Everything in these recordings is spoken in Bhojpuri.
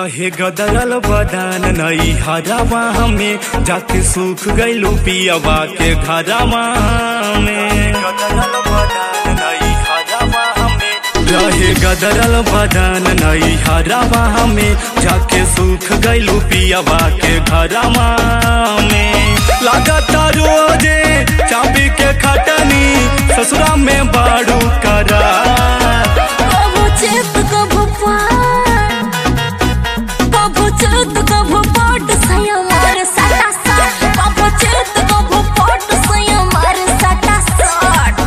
रहे गदरल बदन नई हरावा हमें जाके सूख गइलू पियावा के घरावा में रहे गदरल बदन नई हरावा हमें जाके सूख गइलू पियावा के घरावा में लागता रोजे चाबी के खटनी ससुरा में बाड़ू करा कभो चेत कभो पार कभो चेत कभो पट सया मार साटा साट कभो चेत कभो पट सया मार साटा साट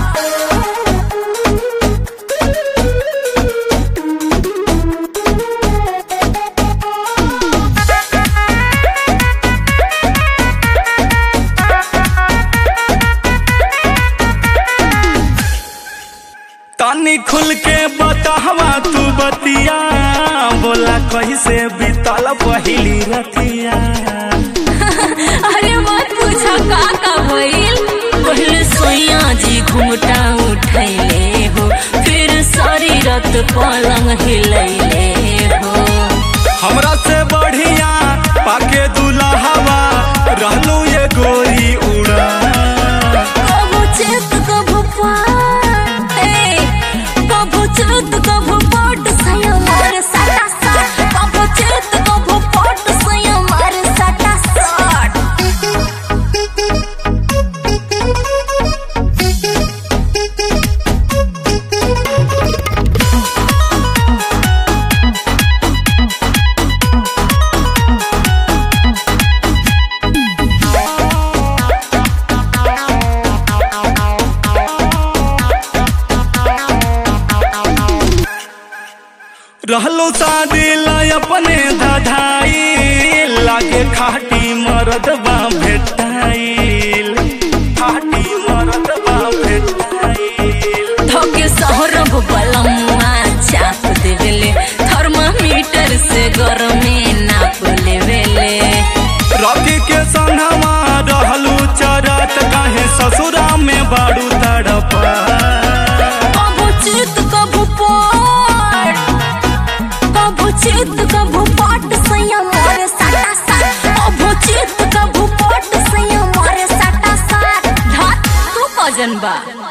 तानी खुल के बतावा तू बतिया बोला कैसे बीतल पहिली रतिया अरे मत पूछो का का भइल पहले सोया जी घुमटा उठैले हो फिर सारी रात पलंग हिलैले हो हमरा से बढ़िया पाके दुल्हावा रहलू ये गोरी उड़ा कभो चेत कभो पार ए कभो चेत कभो पट सया मार साटा साट कभो चेत कभो पट सया मार साटा साट रहलो शादी ला अपने धधाई लागे खाटी मरदबा भेटाइल खाटी मरदबा भेटाइल धोके सहरब बलम्मा चाप देवेले थर्मामीटर से गरमे नाप लेवेले रॉकी के संगवा रहलू चरत काहे ससुरा में बाड़ू तड़पा कभो चित कभो पाट कभो चित कभो पाट सैया मारे साटा साट कभो चित कभो पाट सैया मारे साटा साट धात तू कजन बा